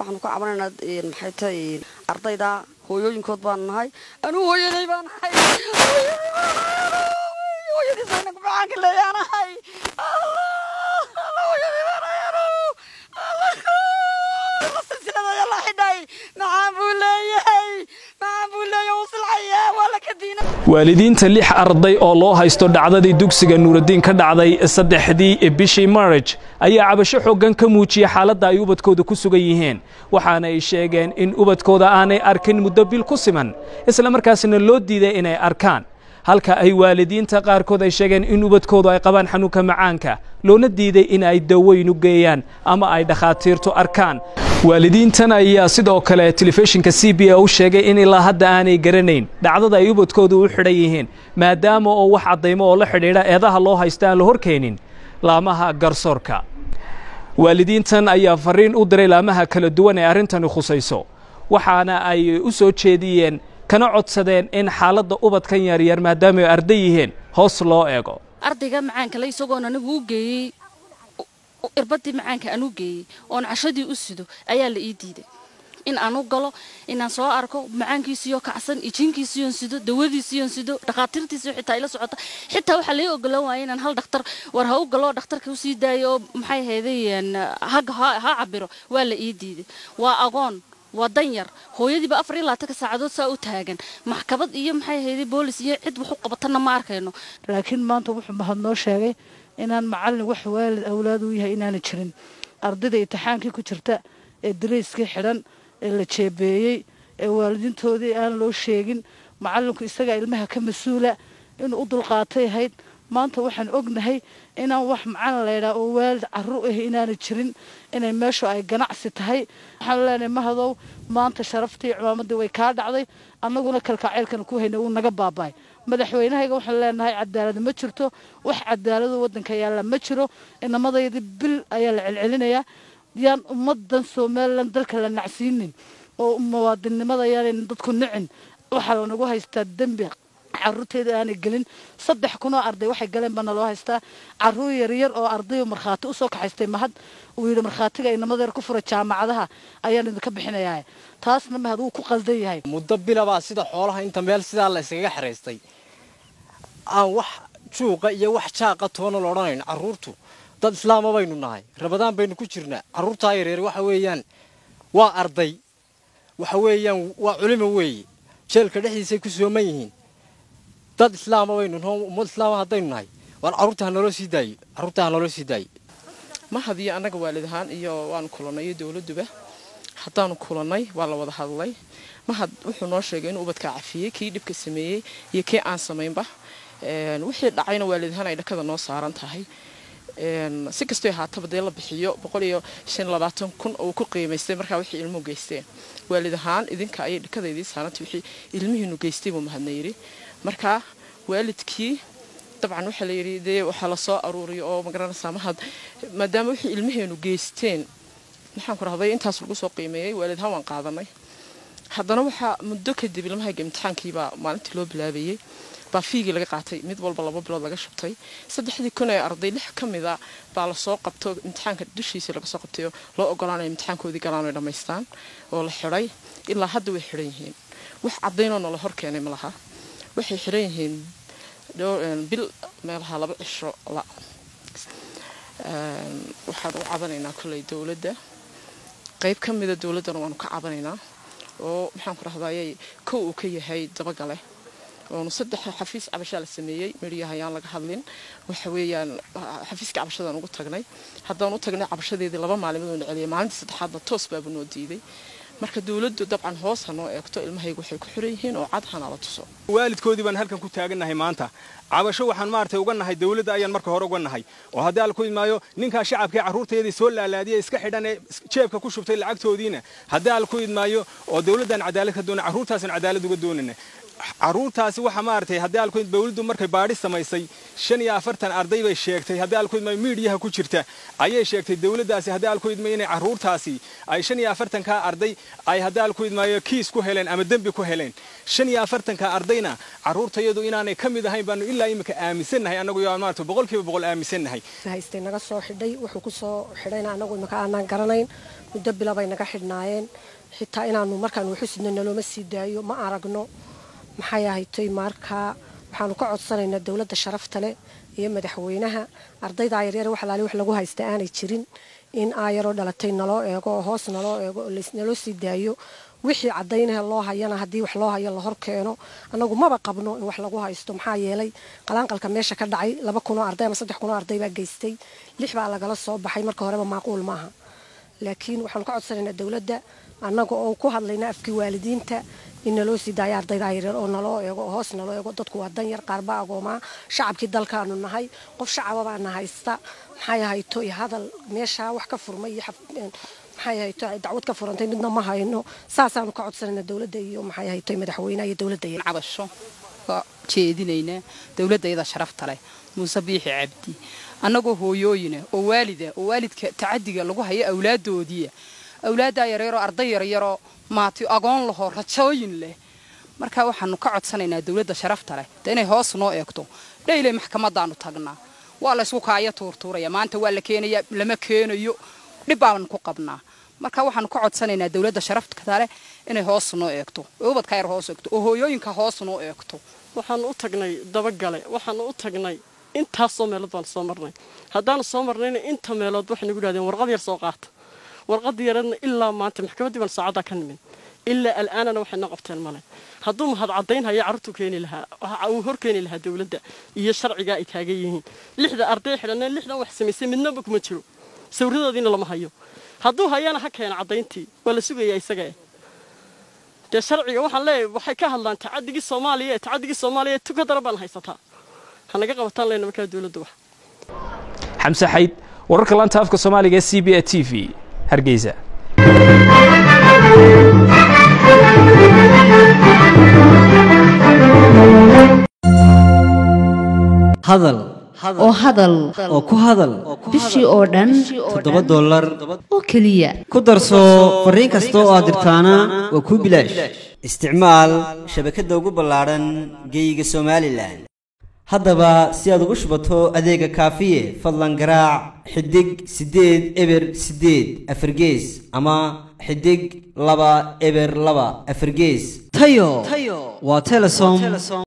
waxaanu ka cabanaynaa maxay tahay ardayda hooyooyinkood baanu nahay anuu hooyaday baan nahay hooyadii saynaku macaanka leeyaanahay hooyadii baan nahay silsilada ayaa la xidhay macaan buu leeyahay macaan buu leeyahay uu silcaya waa la kadiina waalidiinta lix arday oo loo haysto dhacdadii dugsiga nuuraddiin ka dhacday saddexdii bishii marij ayaa cabasho xooggan ka muujiyey xaaladda ay ubadkooda ku sugan yihiin waxaana ay sheegeen in ubadkooda aanay arkin muddo bil ku siman isla markaasna loo diiday inay arkaan halka ay waalidiinta qaarkood ay sheegeen in ubadkoodu ay qabaan xanuunka macaanka loona diiday in ay daweyn u geeyaan ama ay dhakhaatiirtu arkaan waalidiintan ayaa sidoo kale telefishinka c b a u sheegay in ilaa hadda aanay garanayn dhacdada ay ubadkoodu u xidhan yihiin maadaama oo wax caddaymo oo la xidhiidha eedaha loo haysta aan la horkeenin laamaha garsoorka waalidiintan ayaa fariin u diray laamaha kala duwan ee arrintani khusayso waxaana ay u soo jeediyeen kana codsadeen in xaaladda ubadkan yaryar maadaama ay arday yihiin hoos loo eego ardayga macaankale isagoon anigu u geeyey irbadii macaanka aan u geeyey oon cashadii u sido ayaa la ii diiday in aan u galo inaan soo arko macaankiisiyo kacsan ijiinkiisiyoon sido dawadiisiyoon sido dhakhaatiirtiisiyo xitaa ila socota xitaa waxaa lai ogolan waaya inaan hal dhakhtar war ha u galo dhakhtarka usii daayo oo maxay ahayday hagga ha cabiro waa la ii diiday waa agoon waa danyar hooyadiiba afar iyo labaatanka saacadood saa u taagan maxkamad iyo maxay ahayday boolis iyo cid wax u qabatanna ma arkayno laakiin maanta wuxuu mahad noo sheegay inaan macallin wax waalid awlaad u yahay inaana jirin ardayda imtixaankii ku jirta ee darayskii xidhan ee la jeebeeyey ee waalidiintoodii aan loo sheegin macallinku isagaa ilmaha ka mas-uula inuu u dulqaatay ahayd maanta waxaan ognahay inaan wax macalin laydhaa oo waalid carru ah inaana jirin inay meeshu ay ganacsi tahay waxaan leenahay mahadow maanta sharaftii cimaamadii way kaa dhacday annaguna kalkaaceylkana ku hayna wuu naga baabaay madaxweynahayga waxaan leenahay cadaalad ma jirto wax cadaalado waddanka yaalla ma jiro inamadaydi bil ayaa la celcelinayaa yaan ummadan somalilan dalka la nacsiinin oo muwaadinnimada yaanayna dadku nicin waxaa lanagu haystaa dembi caruurteeda aanay gelin saddex kunoo arday waxay galeen baana loo haystaa caruur yaryar oo ardayo markhaati usoo kaxaystay mahad uu yidhi markhaatiga inamadeer ku fura jaamacadaha ayaan idinka bixinayaa taasna mahad wuu ku qaldan yahay muddo bilabaa sida xoolaha inta meel sidaa la iskaga xiraystay aan wax juuqa iyo wax jaaqa toona la odhanayn carruurtu dad islaama baynu nahay rabadaan baynu ku jirnaa carruurtaa yaryar waxa weeyaan waa arday waxa weeyaan waa culimo weeye jeelka dhexdiisay ku sooman yihiin dad islaama baynu naho ummad islaama haddaynu nahay waan carruurta ha naloo sii daayo carruurta ha naloo sii daayo mahad iyo annaga waalid ahaan iyo waanu kulannay iyo dowladduba haddaanu kulannay waa la wada hadlay mahad wuxuu noo sheegay inuu ubadkaa cafiyey kii dhibka sameeyey iyo kii aan samaynba wixii dhacayna waalid ahaan ay dhakada noo saaran tahay si kastoo ahaataba dee la bixiyo boqol iyo shan labaatan kun oo ku qiimaystay markaa wixii ilmuhu geysteen waalid ahaan idinka ayay dhakada idiin saarantay wixii ilmihiinu geystay buu mahadna yidhi markaa waalidkii dabcan waxaa layidhi dee waxaa lasoo aruuriyo oo magaranaysaa mahad maadaama wixii ilmaheenu geysteen maxaan ku rahday intaas lagu soo qiimeeyey waalid ahaan waan qaadanay haddana waxaa muddo kadib ilmahayga imtixaankiibaa maalintii loo bilaabayey baa fiigii laga qaatay mid walba laba bilood laga shubtay saddexdii kun ee arday lix ka mida baa lasoo qabto imtixaanka dushiisii laga soo qabtay oo loo ogolaanaya imtixaankoodii galaan ay dhammaystaan oo la xidhay ilaa hadda way xidhan yihiin wax caddaynoo nala hor keenay ma laha waxay xidhan yihiin bil meelaha laba cisho la waxaan u cabanaynaa kolley dowladda qayb ka mida dowladdana waanu ka cabanaynaa oo maxaan ku rahdayay kow uu ka yahay dabagale oonu saddex xafiis cabashaa la sameeyey midhiyaha ayaan laga hadlin waxa weeyaan xafiiska cabashadaan ugu tagnay haddaan u tagnay cabashadeedii laba maalimood oo na celiyay maalintii saddexaadna toos baabu noo diiday marka dowladdu dabcan hoos ha noo eegto ilmahaygu waxay ku xiran yihiin oo cad hana la tuso waalidkoodii baan halkan ku taagannahay maanta cabasho waxaan maaragtay uga nahay dowladda ayaan marka hore uga nahay oo haddii al ku imaayo ninkaa shacabkii carruurteedii soo laalaadiyay iska xidhan ee jeebka ku shubtay lacagtoodiina haddii al ku idmaayo oo dowladdan cadaalad ka doona carruurtaasan cadaalad uga doonana carruurtaasi waxa maaragtay haddii alkuid dowladdu markay baadhi samaysay shan iyo afartan arday bay sheegtay haddii alkuidmaayo miidhiyaha ku jirta ayay sheegtay dowladdaasi haddii alkuidma inay carruurtaasi ay shan iyo afartankaa arday ay haddii alkuidmaayo kiis ku heleen ama dembi ku heleen shan iyo afartanka ardayna carruurtayadu inaanay ka mid ahayn baanu ilaa imika aaminsannahay annagu yaa maarata boqolkiiba boqol aaminsannahay haystay naga soo xidhay wuxuu ku soo xidhayna annagu imika aanaan garanayn muddo bila bay naga xidhnaayeen xitaa inaanu markaanu waxu sidno nalooma sii daayo ma aragno maxay ahaytoy markaa waxaanu ka codsanaynaa dowladda sharafta leh iyo madaxweynaha ardayda yaryar wax alaali wax lagu haysta aanay jirin in aayaroo dhalatay naloo eego oo hoos naloo eego oo naloo sii daayo wixii cadaynaha loo hayana haddii wax loo hayo la hor keeno annagu maba qabno in wax lagu haysto maxaa yeelay qalaanqalka meesha ka dhacay laba kunoo arday ama saddex kunoo arday baa geystay lix baa lagala soo baxay marka horeba maaquul maaha laakiin waxaanu ka codsanaynaa dowladda annaga oo ku hadlayna afkii waalidiinta in naloo sii daayo ardayda yaryar oo naloo eego oo hoos naloo eego dadku waa dan yar qaarba agoomaa shacabkii dalkaanu nahay qof shacababaana haysta maxay ahayto iyo hadal meeshaa wax ka furmay iyo maxay ahayto dacwad ka furantay midna ma hayno saasaanu ka codsanayna dowladda iyo maxay ahayto madaxweynaha iyo dowladda cabasho ka jeedinaynaa dowladda iyada sharafta leh muuse biixi cabdi annagoo hooyooyina oo waalida oo waalidka tacadiga lagu hayo awlaaddoodiia awlaaddaa yaryaroo arday yaryaroo maati agoon lahoo rajooyin leh marka waxaanu ka codsanaynaa dowladda sharafta leh de inay hoos noo eegto dhayley maxkamadaanu tagnaa waa laysku kaaya tuurtuuraya maanta waa la keenaya lama keenayo dhib baan ku qabnaa marka waxaanu ka codsanaynaa dowladda sharafta leh inay hoos noo eegto oo ubadka yar hoos eegto oo hooyooyinka hoos noo eegto waxaanu u tagnay dabagale waxaanu u tagnay intaasoo meelood baanu soo marnay haddaanu soo marnayna inta meelood waxay nagu dhahdeen warqad yar soo qaata warqad yaradna ilaa maanta maxkamaddii baan saacaddaa ka nimin ilaa al'aanana waxayna qabteen male hadduu mahad caddayn haya carruurtuu keeni lahaa uu hor keeni lahaa dowladda iyo sharcigaa ay taagan yihiin lixda arday xidhaneen lixdan wax samaysay midnaba kuma jiro sawiradoodiina lama hayo hadduu hayana ha keena caddayntii waa la sugayaa isaga dee sharciga waxaan leeyahay waxay ka hadlaan tacadigii soomaaliya ee tacadigii soomaaliya tuka dara baan haysataa hanaga qabataan leyna markaa dowladda wax xamse xayd wararka laanta afka soomaaliga ee c b a t v hargeysa hadal oo hadal oo ku hadal bishii oo dhan toddoba dollar oo keliya ku darso fariin kasta oo aad dirtaana waa kuu bilaash isticmaal shabakadda ugu ballaadhan geeyiga somalilan haddaba si aad ugu shubato adeega kaafiye fadlan garaac xidig siddeed eber siddeed afargees ama xidig laba eber laba afargees tayo waa telesom